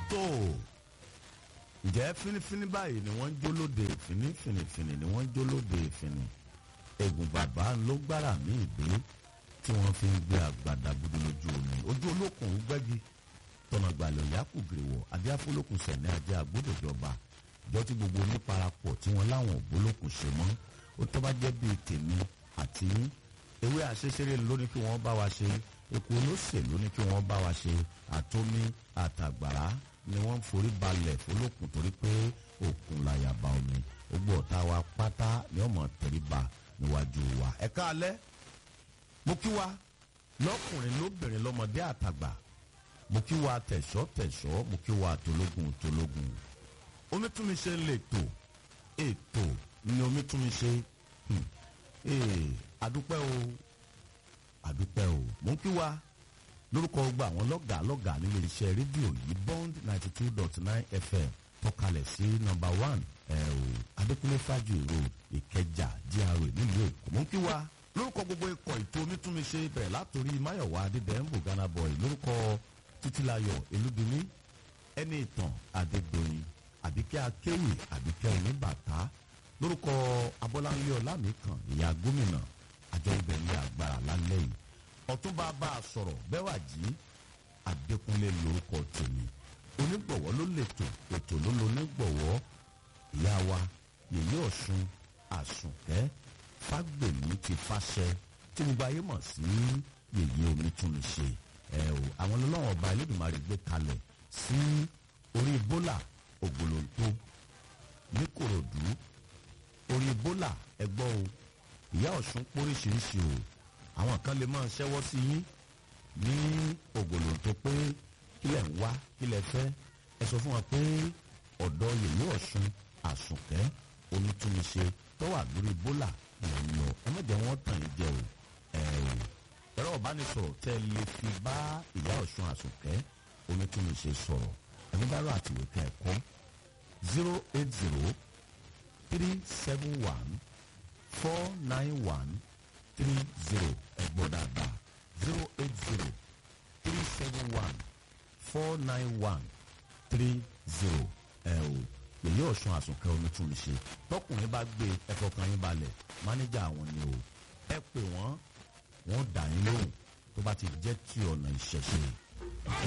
tó ǹjẹ́ fínífíní báyìí ni wọ́n ń jó lóde fínífínífíní ni wọ́n ń jó lóde fíní egun bàbá ló gbára mí ìgbé tí wọ́n fi ń gbé àgbàdà gbúdú lójú omi ojú olókùn gbẹ́gi tọ̀nà gbàlẹ̀ òyàkù gèrèwọ̀ adéáfólókùn sẹ̀ní ajé agbódòjọba jọ tí gbogbo oníparapọ̀ tí wọ́n láwọn ògbólókùn ṣe mọ́ ó tọ́ bá jẹ́ bíi tèmi àti ewé àṣeṣeré ló ní kí wọ́n bá wa ṣe epo olóṣèlú ní kí wọ́n bá wa ṣe àtomi àtàgbàrá ni wọ́n ń forí balẹ̀ fọlọ́kùn torí pé òkun làyàbá omi gbogbo ọ̀tá wa pátá ni ọmọ tẹríba níwájú wa ẹ káalẹ́ mo kí wa lọ́kùnrin lóbìnrin lọ́mọdé àtàgbà mo kí wa tẹ̀ṣọ́ tẹ̀ṣọ́ mo kí wa tológun tológun omítúnmiṣe ń lè tò ètò ni omítúnmiṣe adúpẹ́ o adúpẹ́ o mo kí wa lórúkọ gbogbo àwọn lọ́gàá lọ́gàá nílé iṣẹ́ rédíò yìí bond ninety two dot nine fm tọ́kalẹ̀ sí nọ́mbà one ẹ̀ o adékúnlé fájú road ìkẹjà gra nílùú èkó mo kí wa lórúkọ gbogbo ikọ̀ ètò omítúnmiṣe bẹ̀rẹ̀ látòrí máyọ̀wá adédèmbò ghana boy lórúkọ títílayọ̀ elúdini ẹni ìtàn adédọ̀yìn àbíkẹ́ akéwì àbíkẹ́ oníbàtà lórúkọ abọ́láńlé ọlámìkan ìyá gómìnà àjọ ibẹ̀ ní agbára lálẹ́ yìí ọ̀túnba bá a sọ̀rọ̀ bẹ́wàjì adékúnlé lórúkọ tèmi onígbọ̀wọ́ ló lètò ètò ló lo onígbọ̀wọ́ ìyá wa yèyé ọ̀ṣun àsùnkẹ́ fágbèmí ti fàṣẹ tí gbogbo ayé mọ̀ sí yèyé omi tún lè ṣe ẹ o àwọn ọlọ́wọ́n ọba ẹlẹ́dùnmarè gbé kalẹ̀ sí orí bólà ògbólóńtó níkòròdú orí bólà ẹgbọ́ o ìyá ọ̀ṣun póríṣiríṣi o àwọn kan lè máa ṣẹ́wọ́ sí yín ní ògbólóńtó pé kílẹ̀ ń wá kílẹ̀ fẹ́ ẹ sọ fún wa pé ọ̀dọ́ yèyé ọ̀ṣun àsùnkẹ́ onítúnṣe tó wà lórí bólà ìrìn lọ ẹ má jẹ́ wọ́n tàn yín jẹ o ẹ o ẹ̀rọ ìbánisọ̀rọ̀ tẹ́ ẹ lè fi bá ìyá ọ̀ṣun àsùnkẹ́ onítúnṣe sọ̀rọ̀ ẹ̀mí dárò àtìwé ká ẹ̀kọ́ zero eight zero three seven one four nine one three zero ẹ̀gbọ́n dáadáa zero eight zero three seven one four nine one three zero ẹ̀ o èyí ọ̀ṣun àsùnkẹ́ omi tún mi ṣe tọkùnrin bá gbé ẹ̀fọ́ kan yín balẹ̀ mánéjà àwọn ni o ẹ pè wọ́n wọ́n dà yín lóhùn tó bá ti jẹ́ tí ọ̀nà ìṣẹ̀ṣe